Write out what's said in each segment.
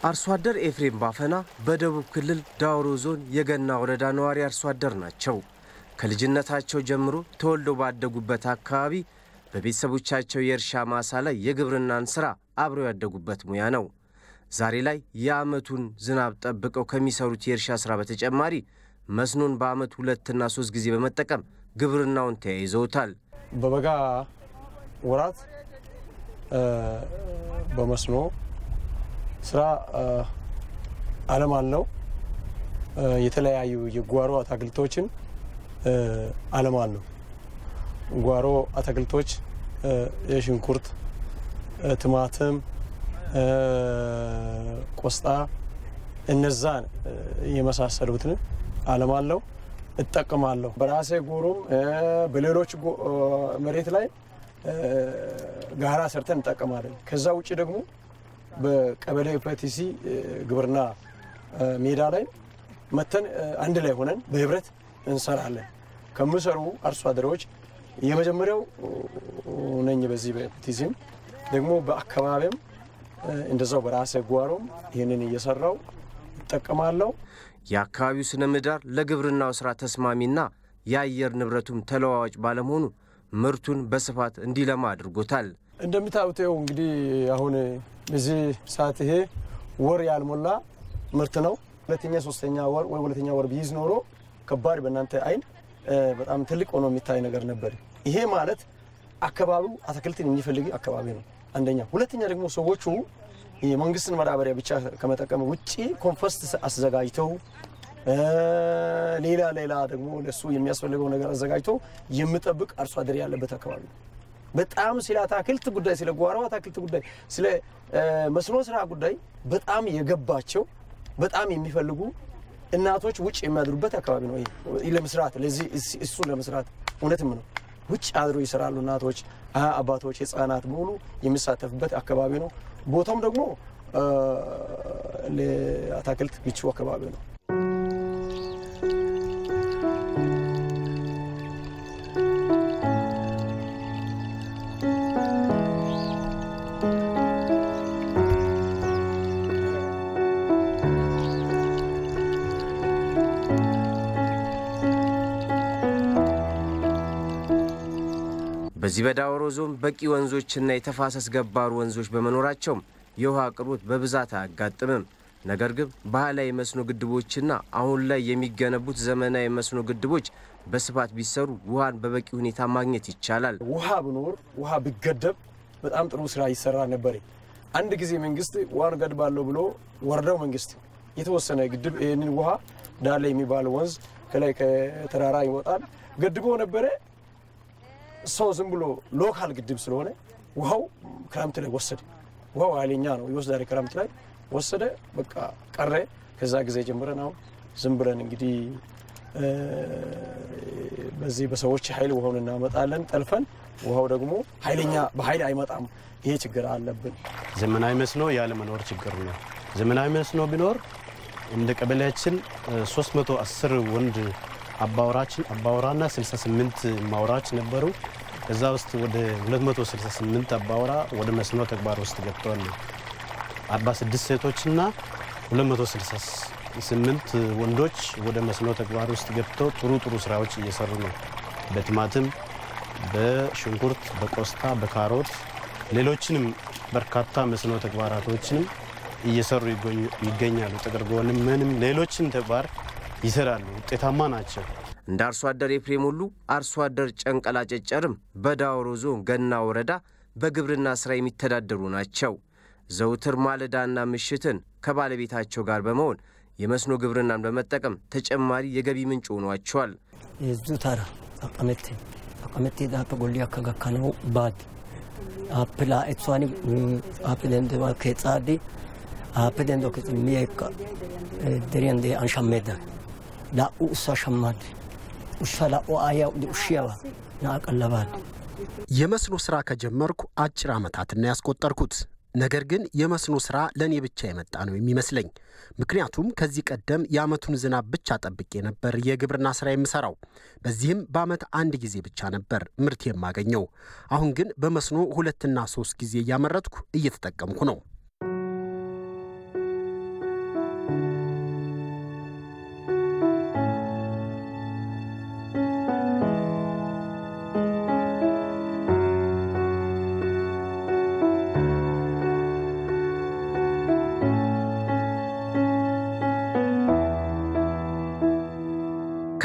አርሶ አደር ኤፍሬም ባፈና በደቡብ ክልል ዳውሮ ዞን የገና ወረዳ ነዋሪ አርሶ አደር ናቸው። ከልጅነታቸው ጀምሮ ተወልደው ባደጉበት አካባቢ በቤተሰቦቻቸው የእርሻ ማሳ ላይ የግብርናን ሥራ አብረው ያደጉበት ሙያ ነው። ዛሬ ላይ የዓመቱን ዝናብ ጠብቀው ከሚሰሩት የእርሻ ሥራ በተጨማሪ መስኖን በዓመት ሁለትና ሶስት ጊዜ በመጠቀም ግብርናውን ተያይዘውታል። በበጋ ወራት በመስኖ ስራ አለም አለው የተለያዩ የጓሮ አትክልቶችን አለም አለው። ጓሮ አትክልቶች የሽንኩርት፣ ቲማቲም፣ ቆስጣ እነዛን የመሳሰሉትን አለም አለው እጠቀማለሁ። በራሴ ጎሮም በሌሎች መሬት ላይ ጋራ ሰርተን እንጠቀማለን። ከዛ ውጭ ደግሞ በቀበሌ ፐቲሲ ግብርና ሜዳ ላይ መተን አንድ ላይ ሆነን በህብረት እንሰራለን። ከምሰሩ አርሶ አደሮች የመጀመሪያው ነኝ። በዚህ በፐቲሲም ደግሞ በአካባቢም እንደዛው በራሴ ጓሮም ይህንን እየሰራው እጠቀማለሁ። የአካባቢው ስነ ምህዳር ለግብርናው ሥራ ተስማሚና የአየር ንብረቱም ተለዋዋጭ ባለመሆኑ ምርቱን በስፋት እንዲለማ አድርጎታል። እንደምታዩት እንግዲህ አሁን በዚህ ሰዓት ይሄ ወር ያልሞላ ምርት ነው። ሁለተኛ ሶስተኛ ወር ወይ ሁለተኛ ወር ቢይዝ ኖሮ ከባድ በእናንተ አይን በጣም ትልቅ ሆኖ የሚታይ ነገር ነበር። ይሄ ማለት አካባቢው አትክልትን የሚፈልግ አካባቢ ነው አንደኛ። ሁለተኛ ደግሞ ሰዎቹ የመንግስትን ማዳበሪያ ብቻ ከመጠቀም ውጭ ኮምፖስት አዘጋጅተው ሌላ ሌላ ደግሞ ለሱ የሚያስፈልገው ነገር አዘጋጅቶ የሚጠብቅ አርሶ አደር ያለበት አካባቢ ነው። በጣም ስለ አትክልት ጉዳይ፣ ስለ ጓሮ አትክልት ጉዳይ፣ ስለ መስኖ ስራ ጉዳይ በጣም የገባቸው በጣም የሚፈልጉ እናቶች ውጭ የሚያድሩበት አካባቢ ነው። ለመስራት ለዚህ እሱ ለመስራት እውነትም ነው ውጭ አድሮ ይሰራሉ እናቶች፣ አባቶች፣ ህፃናት በሙሉ የሚሳተፍበት አካባቢ ነው። ቦታውም ደግሞ ለአትክልት ምቹ አካባቢ ነው። በዚህ በዳውሮ ዞን በቂ ወንዞችና የተፋሰስ ገባሩ ወንዞች በመኖራቸውም የውሃ አቅርቦት በብዛት አያጋጥምም። ነገር ግን ባህላዊ መስኖ ግድቦችና አሁን ላይ የሚገነቡት ዘመናዊ መስኖ ግድቦች በስፋት ቢሰሩ ውሃን በበቂ ሁኔታ ማግኘት ይቻላል። ውሃ ብኖር ውሃ ቢገደብ በጣም ጥሩ ስራ ይሰራ ነበር። አንድ ጊዜ መንግስት ውሃን ገድባለሁ ብሎ ወረዳው መንግስት የተወሰነ ግድብ ይህንን ውሃ ዳለ የሚባል ወንዝ ከላይ ከተራራ ይወጣል ገድቦ ነበረ። ሰው ዝም ብሎ ሎካል ግድብ ስለሆነ ውሃው ክረምት ላይ ወሰደ። ውሃው ኃይለኛ ነው ይወስዳል። ክረምት ላይ ወሰደ፣ በቃ ቀረ። ከዛ ጊዜ ጀምረን አሁን ዝም ብለን እንግዲህ በዚህ በሰዎች ኃይል ውሃውን እናመጣለን ጠልፈን። ውሃው ደግሞ ኃይለኛ በኃይል አይመጣም። ይሄ ችግር አለብን። ዘመናዊ መስኖ ያለመኖር ችግር ነው። ዘመናዊ መስኖ ቢኖር እንደ ቀበሌያችን 310 ወንድ አባወራችን አባወራና 68 ማውራዎች ነበሩ። ከዛ ውስጥ ወደ 268 አባወራ ወደ መስኖ ተግባር ውስጥ ገብተዋል። 46 ሴቶችና 268 ወንዶች ወደ መስኖ ተግባር ውስጥ ገብተው ጥሩ ጥሩ ስራዎች እየሰሩ ነው። በቲማቲም፣ በሽንኩርት፣ በቆስታ፣ በካሮት ሌሎችንም በርካታ መስኖ ተግባራቶችንም እየሰሩ ይገኛሉ። ጥቅል ጎንም ምንም ሌሎችን ተግባር ይሰራሉ። ውጤታማ ናቸው። እንደ አርሶ አደር ኤፍሬም ሁሉ አርሶ አደር ጨንቀላ ጨጨርም በዳውሮ ዞን ገና ወረዳ በግብርና ስራ የሚተዳደሩ ናቸው። ዘውትር ማለዳና ምሽትን ከባለቤታቸው ጋር በመሆን የመስኖ ግብርናን በመጠቀም ተጨማሪ የገቢ ምንጭ ሆኗቸዋል። የዙ ታራ አቀመቴ አቀመቴ ዳፈ ጎሊ አከ ገካነው ባድ አፕላ ኤትሷኒ አፕ ደንደ ከጻዲ አፕ ደንዶ ከሚየካ ደሪንደ አንሻሜዳ ላኡ እሷ ሸማድ ውሻ ላኡ አያ ውሽያዋ ናቀለባል የመስኖ ስራ ከጀመርኩ አጭር ዓመታትና ያስቆጠርኩት ነገር ግን የመስኖ ስራ ለእኔ ብቻ የመጣ ነው የሚመስለኝ። ምክንያቱም ከዚህ ቀደም የዓመቱን ዝናብ ብቻ ጠብቄ ነበር የግብርና ስራ የምሰራው። በዚህም በዓመት አንድ ጊዜ ብቻ ነበር ምርት የማገኘው። አሁን ግን በመስኖ ሁለትና ሶስት ጊዜ እያመረትኩ እየተጠቀምኩ ነው።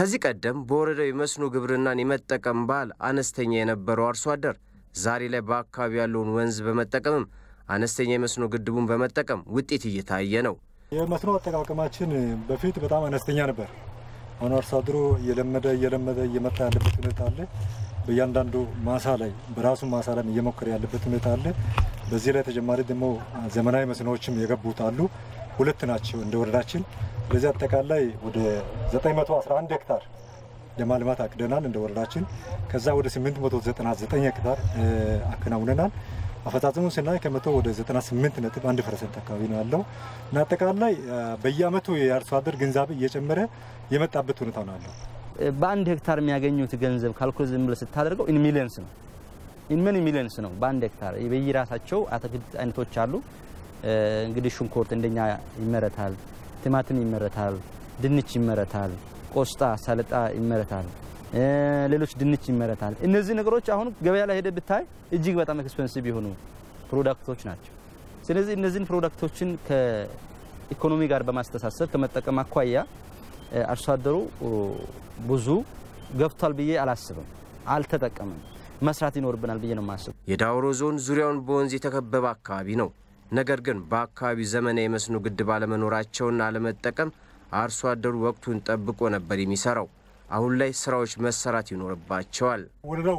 ከዚህ ቀደም በወረዳው የመስኖ ግብርናን የመጠቀም ባህል አነስተኛ የነበረው አርሶ አደር ዛሬ ላይ በአካባቢ ያለውን ወንዝ በመጠቀምም አነስተኛ የመስኖ ግድቡን በመጠቀም ውጤት እየታየ ነው። የመስኖ አጠቃቀማችን በፊት በጣም አነስተኛ ነበር። አሁን አርሶ አደሩ እየለመደ እየለመደ እየመጣ ያለበት ሁኔታ አለ። በእያንዳንዱ ማሳ ላይ በራሱ ማሳ ላይ እየሞከረ ያለበት ሁኔታ አለ። በዚህ ላይ ተጨማሪ ደግሞ ዘመናዊ መስኖዎችም የገቡት አሉ። ሁለት ናቸው እንደ ወረዳችን። በዚህ አጠቃላይ ወደ 911 ሄክታር ለማልማት አቅደናል እንደ ወረዳችን። ከዛ ወደ 899 ሄክታር አከናውነናል። አፈጻጸሙን ስናይ ከመቶ ወደ 98 ነጥብ 1 ፐርሰንት አካባቢ ነው ያለው እና አጠቃላይ በየአመቱ የአርሶ አደር ግንዛቤ እየጨመረ የመጣበት ሁኔታ ነው ያለው። በአንድ ሄክታር የሚያገኙት ገንዘብ ካልኩሌት ዝም ብለህ ስታደርገው ኢን ሚሊየንስ ነው። ኢን መኒ ሚሊየንስ ነው በአንድ ሄክታር። በየራሳቸው አትክልት አይነቶች አሉ። እንግዲህ ሽንኩርት እንደኛ ይመረታል፣ ቲማቲም ይመረታል፣ ድንች ይመረታል፣ ቆስጣ፣ ሰለጣ ይመረታል፣ ሌሎች ድንች ይመረታል። እነዚህ ነገሮች አሁን ገበያ ላይ ሄደህ ብታይ እጅግ በጣም ኤክስፔንሲቭ የሆኑ ፕሮዳክቶች ናቸው። ስለዚህ እነዚህን ፕሮዳክቶችን ከኢኮኖሚ ጋር በማስተሳሰብ ከመጠቀም አኳያ አርሶ አደሩ ብዙ ገብቷል ብዬ አላስብም። አልተጠቀምም። መስራት ይኖርብናል ብዬ ነው የማስብ። የዳውሮ ዞን ዙሪያውን በወንዝ የተከበበ አካባቢ ነው። ነገር ግን በአካባቢው ዘመናዊ የመስኖ ግድብ አለመኖራቸውና አለመጠቀም አርሶ አደሩ ወቅቱን ጠብቆ ነበር የሚሰራው። አሁን ላይ ስራዎች መሰራት ይኖርባቸዋል። ወረዳው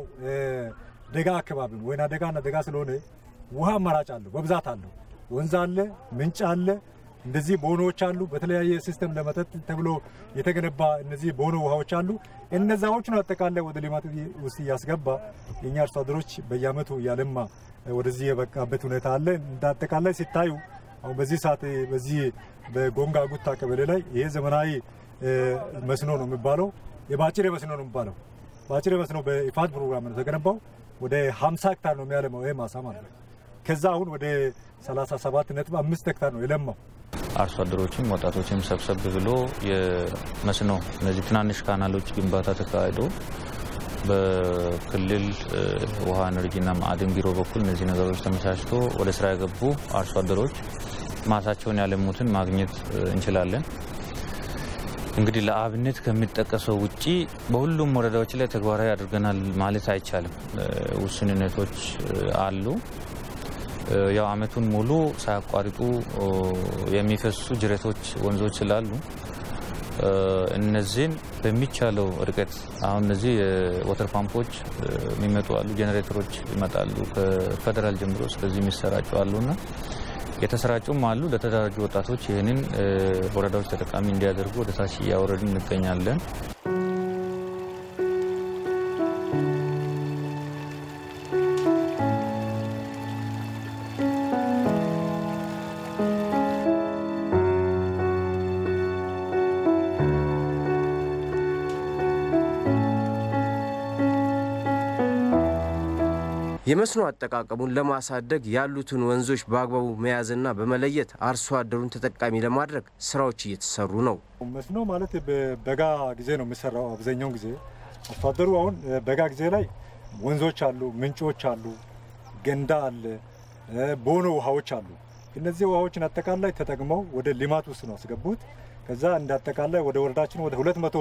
ደጋ አካባቢ ነው። ወይና ደጋና ደጋ ስለሆነ ውሃ አማራጭ አለው፣ በብዛት አለው። ወንዝ አለ፣ ምንጭ አለ፣ እንደዚህ ቦኖዎች አሉ። በተለያየ ሲስተም ለመጠጥ ተብሎ የተገነባ እነዚህ ቦኖ ውሃዎች አሉ። እነዛዎቹን አጠቃላይ ወደ ልማት ውስጥ እያስገባ የእኛ አርሶ አደሮች በየአመቱ እያለማ ወደዚህ የበቃበት ሁኔታ አለ። እንደ አጠቃላይ ሲታዩ አሁን በዚህ ሰዓት በዚህ በጎንጋ ጉታ ቀበሌ ላይ ይሄ ዘመናዊ መስኖ ነው የሚባለው የባጭሬ መስኖ ነው የሚባለው። ባጭሬ መስኖ በኢፋድ ፕሮግራም ነው የተገነባው። ወደ 50 ሄክታር ነው የሚያለማው ይሄ ማሳ ማለት ነው። ከዛ አሁን ወደ 37 ነጥብ አምስት ሄክታር ነው የለማው። አርሶ አደሮችም ወጣቶችም ሰብሰብ ብሎ የመስኖ እነዚህ ትናንሽ ካናሎች ግንባታ ተካሂዶ በክልል ውሃ ኤነርጂና ማዕድን ቢሮ በኩል እነዚህ ነገሮች ተመቻችቶ ወደ ስራ የገቡ አርሶ አደሮች ማሳቸውን ያለሙትን ማግኘት እንችላለን። እንግዲህ ለአብነት ከሚጠቀሰው ውጪ በሁሉም ወረዳዎች ላይ ተግባራዊ አድርገናል ማለት አይቻልም። ውስንነቶች አሉ። ያው አመቱን ሙሉ ሳያቋርጡ የሚፈሱ ጅረቶች፣ ወንዞች ስላሉ እነዚህን በሚቻለው ርቀት አሁን እነዚህ የወተር ፓምፖች የሚመጡ አሉ፣ ጄኔሬተሮች ይመጣሉ ከፌደራል ጀምሮ ስለዚህ የሚሰራጩ አሉና የተሰራጩም አሉ። ለተደራጁ ወጣቶች ይህንን ወረዳዎች ተጠቃሚ እንዲያደርጉ ወደ ታች እያወረድን እንገኛለን። የመስኖ አጠቃቀሙን ለማሳደግ ያሉትን ወንዞች በአግባቡ መያዝና በመለየት አርሶ አደሩን ተጠቃሚ ለማድረግ ስራዎች እየተሰሩ ነው። መስኖ ማለት በበጋ ጊዜ ነው የሚሰራው። አብዛኛውን ጊዜ አርሶ አደሩ አሁን በጋ ጊዜ ላይ ወንዞች አሉ፣ ምንጮች አሉ፣ ገንዳ አለ፣ ቦኖ ውሃዎች አሉ። እነዚህ ውሃዎችን አጠቃላይ ተጠቅመው ወደ ልማት ውስጥ ነው ያስገቡት። ከዛ እንደ አጠቃላይ ወደ ወረዳችን ወደ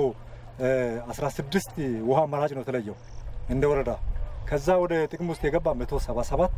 216 ውሃ አማራጭ ነው የተለየው እንደ ወረዳ ከዛ ወደ ጥቅም ውስጥ የገባ 177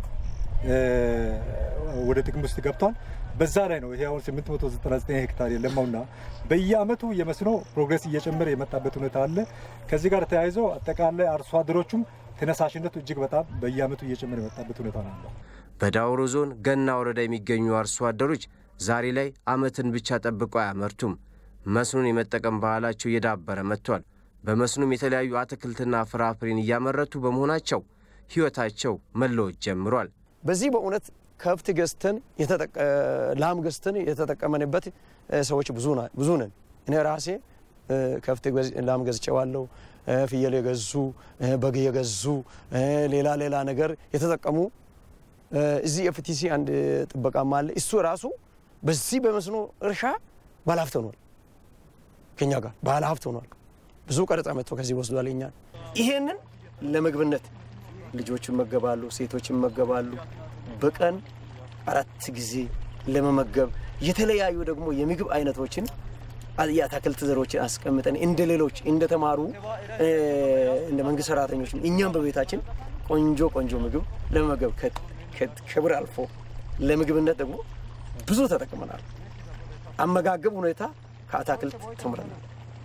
ወደ ጥቅም ውስጥ ገብቷል። በዛ ላይ ነው ይሄ አሁን 899 ሄክታር የለማውና በየአመቱ የመስኖ ፕሮግሬስ እየጨመረ የመጣበት ሁኔታ አለ። ከዚህ ጋር ተያይዞ አጠቃላይ አርሶ አደሮቹም ተነሳሽነቱ እጅግ በጣም በየአመቱ እየጨመረ የመጣበት ሁኔታ ነው ያለው። በዳውሮ ዞን ገና ወረዳ የሚገኙ አርሶ አደሮች ዛሬ ላይ አመትን ብቻ ጠብቀው አያመርቱም። መስኖን የመጠቀም ባህላቸው እየዳበረ መጥቷል። በመስኖም የተለያዩ አትክልትና ፍራፍሬን እያመረቱ በመሆናቸው ህይወታቸው መለወጥ ጀምሯል። በዚህ በእውነት ከብት ገዝተን ላም ገዝተን የተጠቀመንበት ሰዎች ብዙ ነን። እኔ ራሴ ከብት ላም ገዝቼዋለሁ። ፍየል የገዙ በግ የገዙ ሌላ ሌላ ነገር የተጠቀሙ እዚህ ኤፍቲሲ አንድ ጥበቃም አለ። እሱ ራሱ በዚህ በመስኖ እርሻ ባለሀብት ሆኗል። ከኛ ጋር ባለሀብት ሆኗል። ብዙ ቀረጻ መጥቶ ከዚህ ወስዷል። እኛን ይሄንን ለምግብነት ልጆች ይመገባሉ፣ ሴቶች ይመገባሉ። በቀን አራት ጊዜ ለመመገብ የተለያዩ ደግሞ የምግብ አይነቶችን የአትክልት ዘሮችን አስቀምጠን እንደ ሌሎች እንደተማሩ እንደ መንግስት ሰራተኞች እኛም በቤታችን ቆንጆ ቆንጆ ምግብ ለመመገብ ክብር አልፎ ለምግብነት ደግሞ ብዙ ተጠቅመናል። አመጋገብ ሁኔታ ከአትክልት ተምረናል።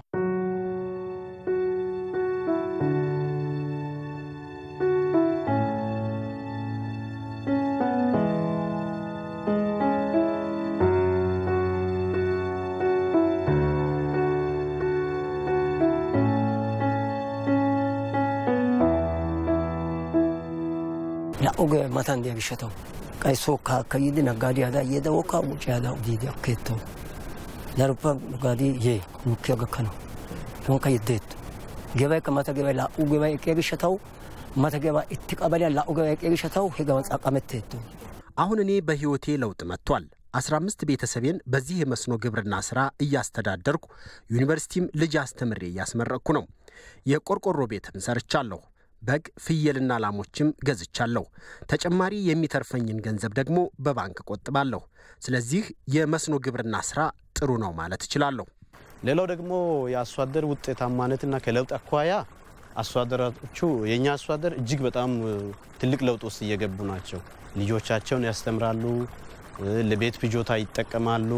oge matan diya gishshatawu qay sookka akka yiidi naggaadiyaada yeeda wokka wucciyaada udiidi akkeettawu daroppe naggaadi yee lukkiya gakkanawu donkka yeddeetto gebaykka mata gebay laa"u gebay eqqiya gishshatawu mata geba itti qabaliyan laa"u gebay eqqiya gishshatawu hegawan xaqqametteetto አሁን እኔ በሕይወቴ ለውጥ መጥቷል። 15 ቤተሰቤን በዚህ የመስኖ ግብርና ሥራ እያስተዳደርኩ ዩኒቨርሲቲም ልጅ አስተምሬ እያስመረቅኩ ነው። የቆርቆሮ ቤትም ሰርቻለሁ። በግ ፍየልና ላሞችም ገዝቻለሁ። ተጨማሪ የሚተርፈኝን ገንዘብ ደግሞ በባንክ ቆጥባለሁ። ስለዚህ የመስኖ ግብርና ስራ ጥሩ ነው ማለት እችላለሁ። ሌላው ደግሞ የአርሶ አደር ውጤታማነትና ከለውጥ አኳያ አርሶ አደሮቹ የእኛ አርሶ አደር እጅግ በጣም ትልቅ ለውጥ ውስጥ እየገቡ ናቸው። ልጆቻቸውን ያስተምራሉ፣ ለቤት ፍጆታ ይጠቀማሉ።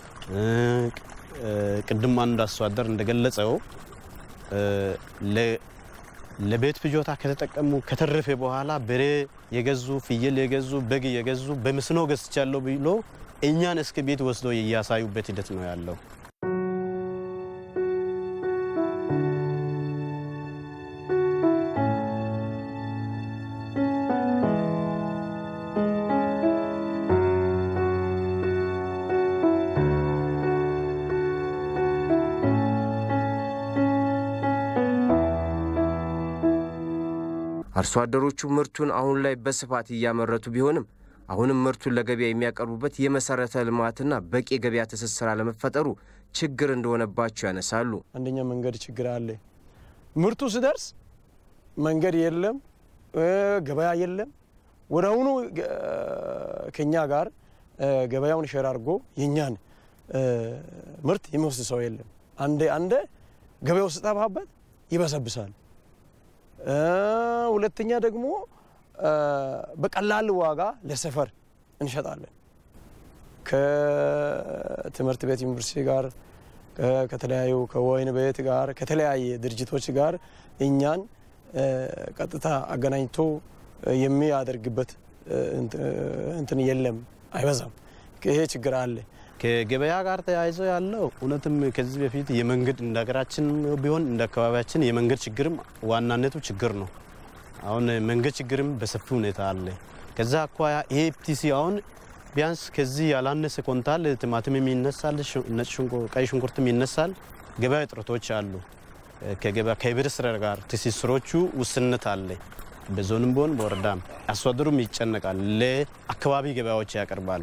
ቅድም አንድ አርሶ አደር እንደገለጸው ለቤት ፍጆታ ከተጠቀሙ ከተረፈ በኋላ በሬ የገዙ ፍየል የገዙ በግ የገዙ በመስኖ ገዝቻለሁ ብሎ እኛን እስከ ቤት ወስዶ እያሳዩበት ሂደት ነው ያለው። አርሶ አደሮቹ ምርቱን አሁን ላይ በስፋት እያመረቱ ቢሆንም አሁንም ምርቱን ለገበያ የሚያቀርቡበት የመሰረተ ልማትና በቂ የገበያ ትስስር አለመፈጠሩ ችግር እንደሆነባቸው ያነሳሉ። አንደኛ መንገድ ችግር አለ። ምርቱ ሲደርስ መንገድ የለም፣ ገበያ የለም። ወደ አሁኑ ከኛ ጋር ገበያውን ሸር አድርጎ የእኛን ምርት የሚወስድ ሰው የለም። አንዴ አንዴ ገበያው ስጠፋበት ይበሰብሳል። ሁለተኛ ደግሞ በቀላል ዋጋ ለሰፈር እንሸጣለን። ከትምህርት ቤት ዩኒቨርሲቲ ጋር ከተለያዩ ከወይን ቤት ጋር ከተለያየ ድርጅቶች ጋር እኛን ቀጥታ አገናኝቶ የሚያደርግበት እንትን የለም፣ አይበዛም። ይሄ ችግር አለ። ከገበያ ጋር ተያይዞ ያለው እውነትም ከዚህ በፊት የመንገድ እንደ ሀገራችን ቢሆን እንደ አካባቢያችን የመንገድ ችግርም ዋናነቱ ችግር ነው። አሁን መንገድ ችግርም በሰፊ ሁኔታ አለ። ከዛ አኳያ ኤፍቲሲ አሁን ቢያንስ ከዚህ ያላነሰ ኮንታል ቲማቲምም ይነሳል፣ ቀይ ሽንኩርትም ይነሳል። ገበያ እጥረቶች አሉ። ከገበያ ከህብረት ስራ ጋር ትስስሮቹ ውስንነት አለ። በዞንም ቢሆን በወረዳም አርሶ አደሩም ይጨነቃል፣ ለአካባቢ ገበያዎች ያቀርባል።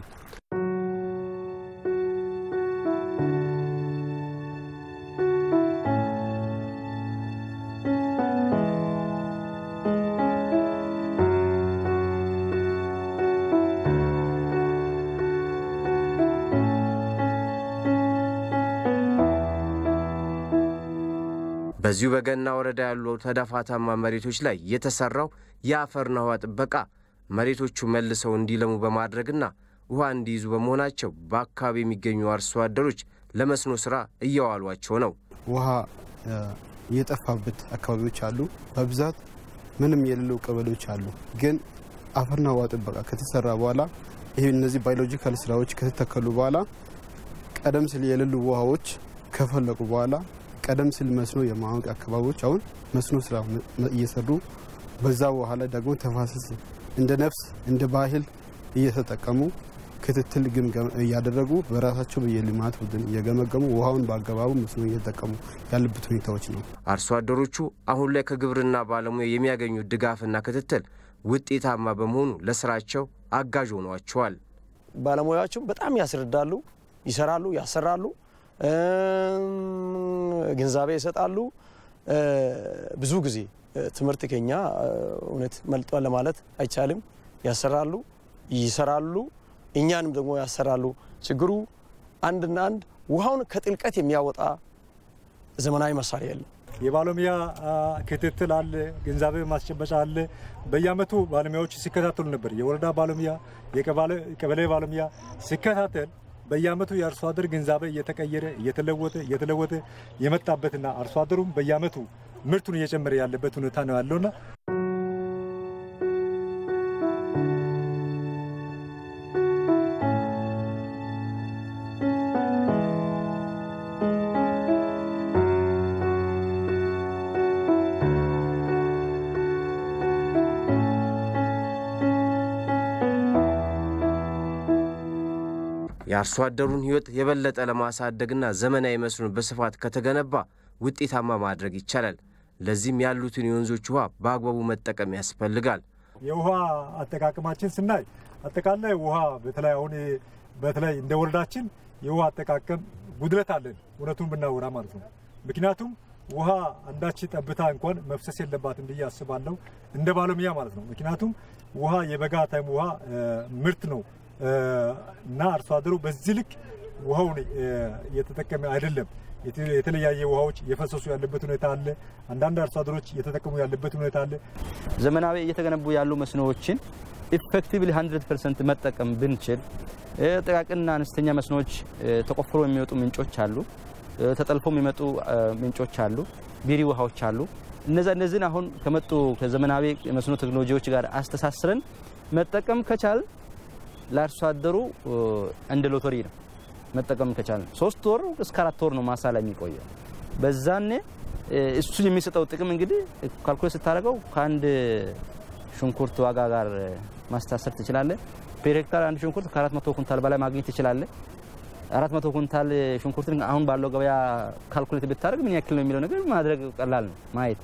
በዚሁ በገና ወረዳ ያሉ ተዳፋታማ መሬቶች ላይ የተሰራው የአፈርና ውሃ ጥበቃ መሬቶቹ መልሰው እንዲለሙ በማድረግና ውሃ እንዲይዙ በመሆናቸው በአካባቢ የሚገኙ አርሶ አደሮች ለመስኖ ስራ እየዋሏቸው ነው። ውሃ የጠፋበት አካባቢዎች አሉ። በብዛት ምንም የሌሉ ቀበሌዎች አሉ። ግን አፈርና ውሃ ጥበቃ ከተሰራ በኋላ ይህ እነዚህ ባዮሎጂካል ስራዎች ከተተከሉ በኋላ ቀደም ሲል የሌሉ ውሃዎች ከፈለቁ በኋላ ቀደም ሲል መስኖ የማወቅ አካባቢዎች አሁን መስኖ ስራ እየሰሩ በዛ ውሃ ላይ ደግሞ ተፋሰስ እንደ ነፍስ እንደ ባህል እየተጠቀሙ ክትትል ግምገም እያደረጉ በራሳቸው የልማት ቡድን እየገመገሙ ውሃውን በአገባቡ መስኖ እየተጠቀሙ ያለበት ሁኔታዎች ነው። አርሶ አደሮቹ አሁን ላይ ከግብርና ባለሙያ የሚያገኙት ድጋፍና ክትትል ውጤታማ በመሆኑ ለስራቸው አጋዥ ሆኗቸዋል። ባለሙያዎቹም በጣም ያስረዳሉ፣ ይሰራሉ፣ ያሰራሉ፣ ግንዛቤ ይሰጣሉ። ብዙ ጊዜ ትምህርት ከኛ እውነት መልጧል ለማለት አይቻልም። ያሰራሉ፣ ይሰራሉ፣ እኛንም ደግሞ ያሰራሉ። ችግሩ አንድና አንድ ውሃውን ከጥልቀት የሚያወጣ ዘመናዊ መሳሪያ የለም። የባለሙያ ክትትል አለ፣ ግንዛቤ ማስጨበጫ አለ። በየአመቱ ባለሙያዎች ሲከታተሉ ነበር። የወረዳ ባለሙያ፣ የቀበሌ ባለሙያ ሲከታተል በየአመቱ የአርሶ አደር ግንዛቤ እየተቀየረ እየተለወጠ እየተለወጠ የመጣበትና አርሶ አደሩም በየአመቱ ምርቱን እየጨመረ ያለበት ሁኔታ ነው ያለውና የአርሶ አደሩን ሕይወት የበለጠ ለማሳደግና ዘመናዊ መስኖን በስፋት ከተገነባ ውጤታማ ማድረግ ይቻላል። ለዚህም ያሉትን የወንዞች ውሃ በአግባቡ መጠቀም ያስፈልጋል። የውሃ አጠቃቀማችን ስናይ አጠቃላይ ውሃ በተለይ አሁን በተለይ እንደ ወረዳችን የውሃ አጠቃቀም ጉድለት አለን፣ እውነቱን ብናወራ ማለት ነው። ምክንያቱም ውሃ አንዳች ጠብታ እንኳን መፍሰስ የለባትም ብዬ አስባለሁ፣ እንደ ባለሙያ ማለት ነው። ምክንያቱም ውሃ የበጋ ታይም ውሃ ምርት ነው እና አርሶ አደሩ በዚህ ልክ ውሃውን እየተጠቀመ አይደለም። የተለያየ ውሃዎች እየፈሰሱ ያለበት ሁኔታ አለ። አንዳንድ አርሶ አደሮች እየተጠቀሙ ያለበት ሁኔታ አለ። ዘመናዊ እየተገነቡ ያሉ መስኖዎችን ኢፌክቲቭሊ 100 ፐርሰንት መጠቀም ብንችል ጥቃቅንና አነስተኛ መስኖዎች ተቆፍሮ የሚወጡ ምንጮች አሉ፣ ተጠልፎ የሚመጡ ምንጮች አሉ፣ ቢሪ ውሃዎች አሉ። እነዛ እነዚህን አሁን ከመጡ ከዘመናዊ መስኖ ቴክኖሎጂዎች ጋር አስተሳስረን መጠቀም ከቻል ለአርሶ አደሩ እንደ ሎተሪ ነው መጠቀም ከቻል ሶስት ወር እስከ አራት ወር ነው ማሳ ላይ የሚቆየው። በዛኔ እሱ የሚሰጠው ጥቅም እንግዲህ ካልኩሌት ስታደርገው ከአንድ ሽንኩርት ዋጋ ጋር ማስታሰር ትችላለህ። ፔር ሄክታር አንድ ሽንኩርት ከአራት መቶ ኩንታል በላይ ማግኘት ትችላለህ። አራት መቶ ኩንታል ሽንኩርትን አሁን ባለው ገበያ ካልኩሌት ብታደርግ ምን ያክል ነው የሚለው ነገር ማድረግ ቀላል ነው ማየት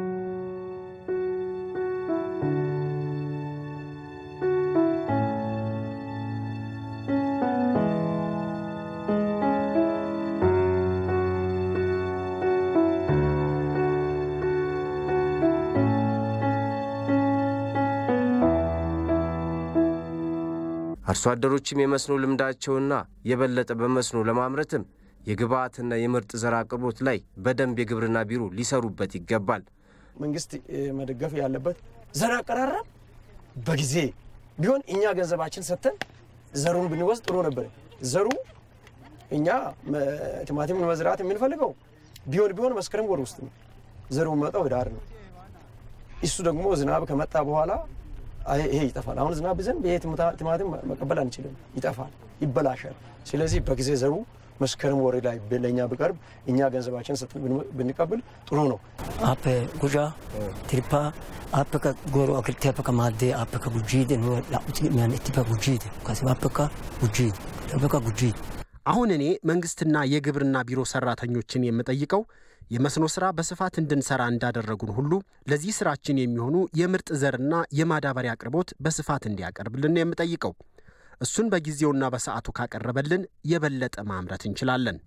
አርሶ አደሮችም የመስኖ ልምዳቸውና የበለጠ በመስኖ ለማምረትም የግብዓትና የምርጥ ዘር አቅርቦት ላይ በደንብ የግብርና ቢሮ ሊሰሩበት ይገባል። መንግስት መደገፍ ያለበት ዘር አቀራረብ በጊዜ ቢሆን እኛ ገንዘባችን ሰጥተን ዘሩን ብንወስድ ጥሩ ነበር። ዘሩ እኛ ቲማቲም መዝራት የምንፈልገው ቢሆን ቢሆን መስከረም ወር ውስጥ ነው። ዘሩ የሚመጣው ህዳር ነው። እሱ ደግሞ ዝናብ ከመጣ በኋላ ይሄ ይጠፋል። አሁን ዝናብ ዘንብ ይሄ ቲማቲም መቀበል አንችልም፣ ይጠፋል፣ ይበላሻል። ስለዚህ በጊዜ ዘሩ መስከረም ወር ላይ ለእኛ ቢቀርብ እኛ ገንዘባችን ሰጥተን ብንቀብል ጥሩ ነው። አፕ ጉጃ ትሪፓ አፕ ጎሮ አክርቲ አፕ ከማዴ አፕ ከጉጂድ ላቁት ሚያን ኢቲፓ ጉጂድ ካሲ አፕ ጉጂድ አፕ ጉጂድ አሁን እኔ መንግስትና የግብርና ቢሮ ሰራተኞችን የምጠይቀው የመስኖ ስራ በስፋት እንድንሰራ እንዳደረጉን ሁሉ ለዚህ ስራችን የሚሆኑ የምርጥ ዘርና የማዳበሪያ አቅርቦት በስፋት እንዲያቀርብልን ነው የምጠይቀው። እሱን በጊዜውና በሰዓቱ ካቀረበልን የበለጠ ማምረት እንችላለን።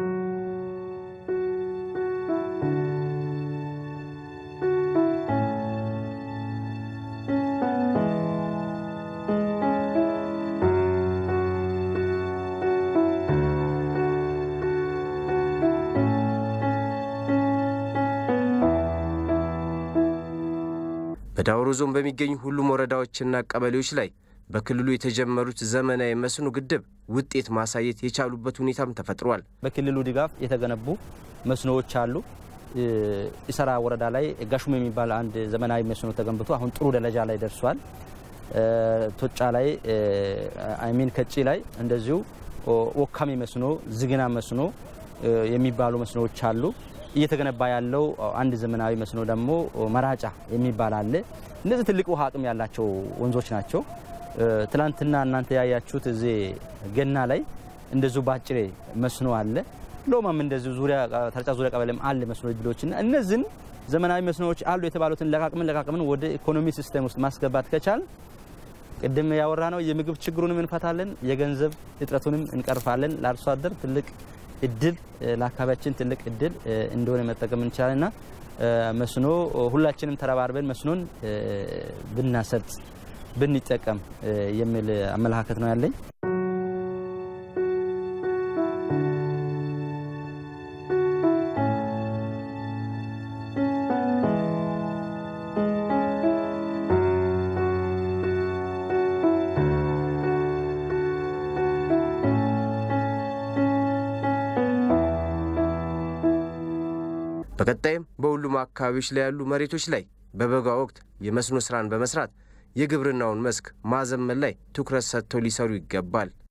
በዳውሮ ዞን በሚገኙ ሁሉም ወረዳዎችና ቀበሌዎች ላይ በክልሉ የተጀመሩት ዘመናዊ መስኖ ግድብ ውጤት ማሳየት የቻሉበት ሁኔታም ተፈጥሯል። በክልሉ ድጋፍ የተገነቡ መስኖዎች አሉ። ኢሰራ ወረዳ ላይ ጋሹም የሚባል አንድ ዘመናዊ መስኖ ተገንብቶ አሁን ጥሩ ደረጃ ላይ ደርሷል። ቶጫ ላይ አይሚን ከጪ ላይ እንደዚሁ ወካሚ መስኖ፣ ዝግና መስኖ የሚባሉ መስኖዎች አሉ። እየተገነባ ያለው አንድ ዘመናዊ መስኖ ደግሞ መራጫ የሚባል አለ። እነዚህ ትልቅ ውሃ አቅም ያላቸው ወንዞች ናቸው። ትላንትና እናንተ ያያችሁት እዚህ ገና ላይ እንደዚሁ ባጭሬ መስኖ አለ። ሎማም እንደዚሁ ዙሪያ ተርጫ ዙሪያ ቀበሌም አለ መስኖ ድሎችና እነዚህን ዘመናዊ መስኖዎች አሉ የተባሉትን ለቃቅምን ለቃቅምን ወደ ኢኮኖሚ ሲስተም ውስጥ ማስገባት ከቻል ቅድም ያወራ ነው የምግብ ችግሩንም እንፈታለን፣ የገንዘብ እጥረቱንም እንቀርፋለን። ለአርሶ አደር ትልቅ እድል ለአካባቢያችን ትልቅ እድል እንደሆነ መጠቀም እንችላለንና መስኖ ሁላችንም ተረባርበን መስኖን ብናሰርጥ ብንጠቀም የሚል አመለካከት ነው ያለኝ። በቀጣይም በሁሉም አካባቢዎች ላይ ያሉ መሬቶች ላይ በበጋ ወቅት የመስኖ ስራን በመስራት የግብርናውን መስክ ማዘመን ላይ ትኩረት ሰጥተው ሊሰሩ ይገባል።